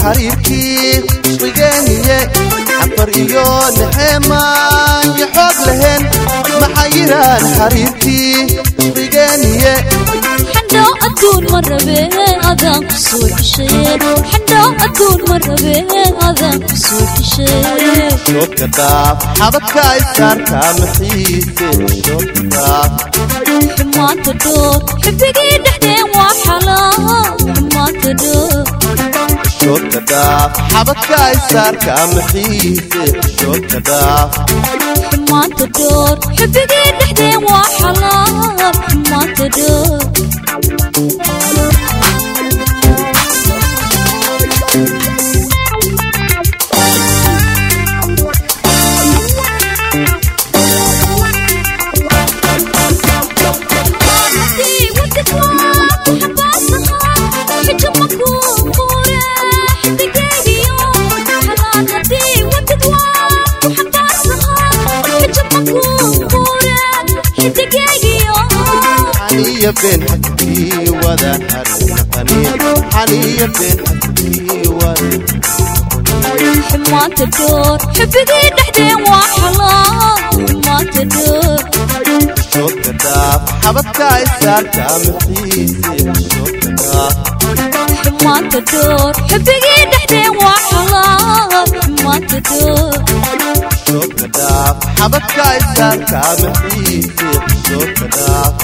xariirkii isqigeeniye xafar iyo naxeemaan iyo xoog lahayn maxaa yiraan xariirkii isqigeeniye xandho adduun ma rabee adaan ku soo xishaye xandho adduun ma rabee adaan ku soo xishaye shoodka dhaaf xabadka isaarka maxiise shoodka dhaaf xumaanta dhoor xubigii dhexdeen waa xalaal xumaanta dhoor shoodka dhaaf xabadka isaarka maxiise shoodka dhaaf xumaanta dhoor xubigii dhexdeen waa xalaal xumaanta dhoor xaniya been xaskii wada xarinaqaniin xaniya been xaskii wada xumaanta dhoor xubigii dhexdeen waa xalaal xumaanta dhoor shoodka dhaaf xabadka isaarka maxiise shoodka dhaaf xumaanta dhoor xubigii dhexdeen waa xalaal xumaanta dhoor shoodka dhaaf xabadka isaarka maxiise shoodka dhaaf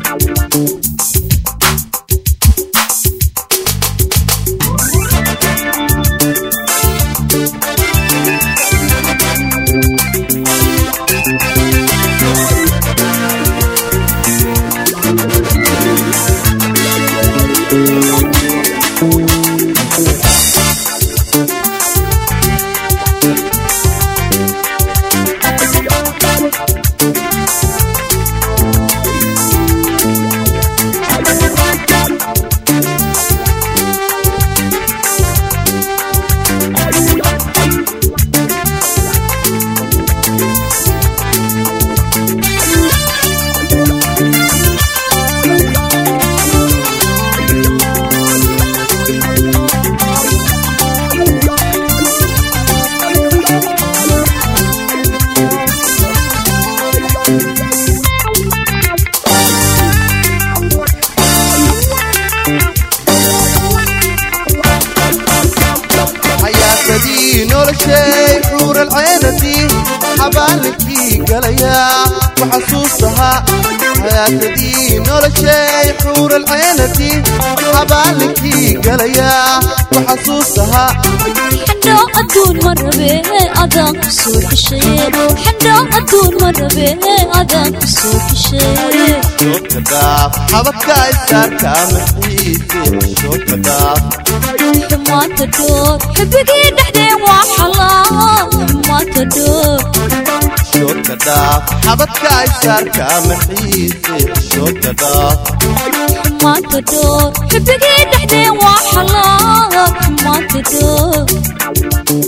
xayaasadii noloshay xuuralceenadii xabaalinkii galayaa waxasuusahaa xayaasadii noloshay xuuralceenadii xabaalinkii galayaa waxasuusahaa xandho adduun ma rabee adaan ku soo xishaye xandho adduun ma rabee adaan ku soo xishaye shoodka dhaaf xabadka isaarka maxiise shoodka dhaaf xumaanta dhoor xubigii dhexdeen waa xalaal xumaanta dhoor shoodka dhaaf xabadka isaarka maxiise shoodka dhaaf xumaanta dhoor xubigii dhexdeen waa xalaal xumaanta dhoor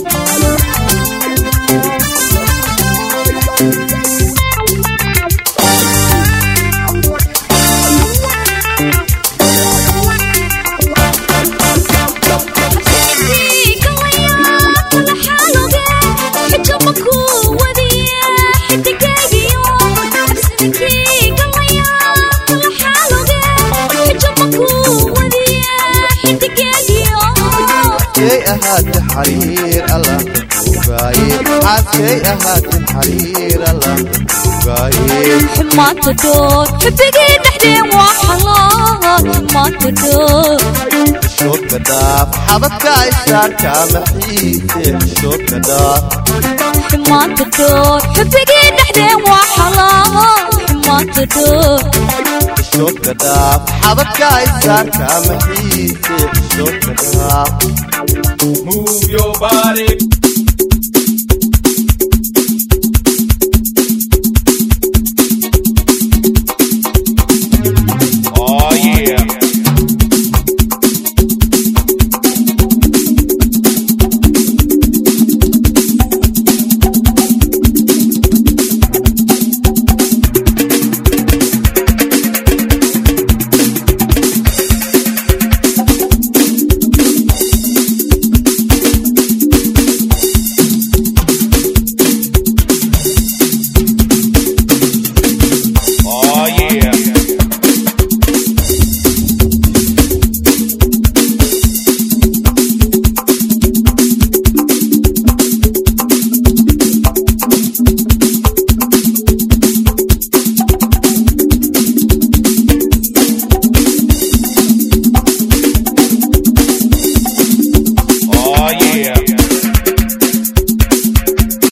xaskay ahaate xariir allah kugaaye xaskay ahaate xariir allah kugaaye xumaanta dhoor xubigii dhexdeen waa xalaal xumaanta dhoor shoodka dhaaf xabadka isaarka maxiise shoodka dhaaf xumaanta dhoor xubigii dhexdeen waa xalaal xumaanta dhoor shoodka dhaaf xabadka isaarka maxiise shoodka dhaaf Move your body,